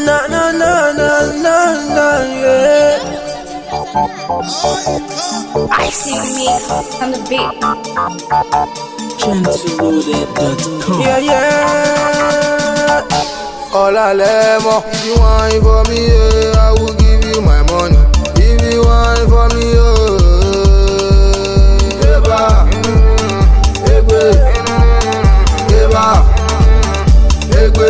na na na na na na yeah. See me on the beat. Gentleloaded.com. Yeah, yeah. Ọ̀làlẹ̀ mọ̀. If you whine for me, yeah, I will give you my money. If you whine for me, oh. Eba, egbe, eba, egbe.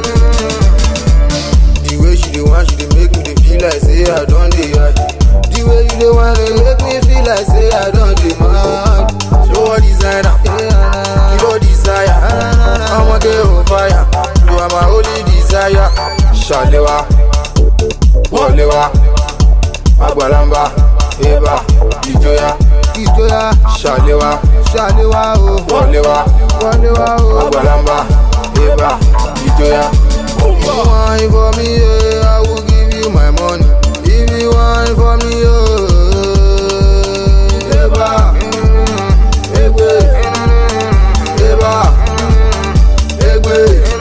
The way she dey whine, she dey make me dey feel like say I don dey hard. The way you dey whine dey make me feel like say I don dey mad. Show what designer, kilo desire. Ọmọge on fire, you are my only desire. Ṣàlẹ́wà, wọléwà, àgbàlambà, eba, ìjọya, ìjọya. Ṣàlẹ́wà, ṣàlẹ́wà o, wọléwà, wọléwà o, àgbàlambà, eba, ìjọya. If you whine for me, yeah, I will give you my money. If you whine for me, oh, eba, egbe, eba, egbe.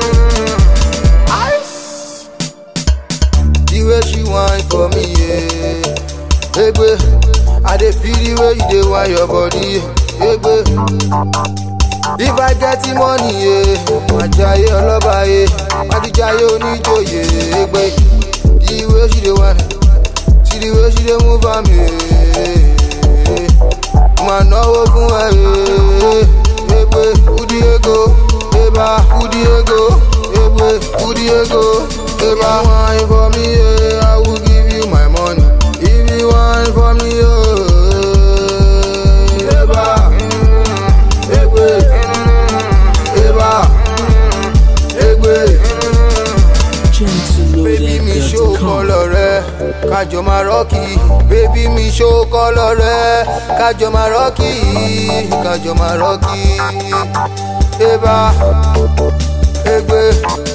The way she whine for me, yeah. Egbe, I dey feel the way you dey whine your body, yeah. Egbe. If I get the money, yeah, máa jayé ọlọ́ba, yeah. Má ti jayé oníjòyè, egbe. The way she dey whine, see the way she dey move am, yeah. Máa náwó fún ẹ, yeah. Egbe, kúdí ego, eba, kúdí ego, egbe, kúdí ego, eba. If you whine for me, yeah, I will give you my money. If you whine for me, oh, eba, egbe, eba, egbe. Baby mi ṣó Gentleloaded.com. kọ́lọ̀ rẹ, kájọ máa rọ́ọ̀kì. Baby mi ṣó kọ́lọ̀ rẹ, kájọ máa rọ́ọ̀kì. Kájọ máa rọ́ọ̀kì. Eba, egbe,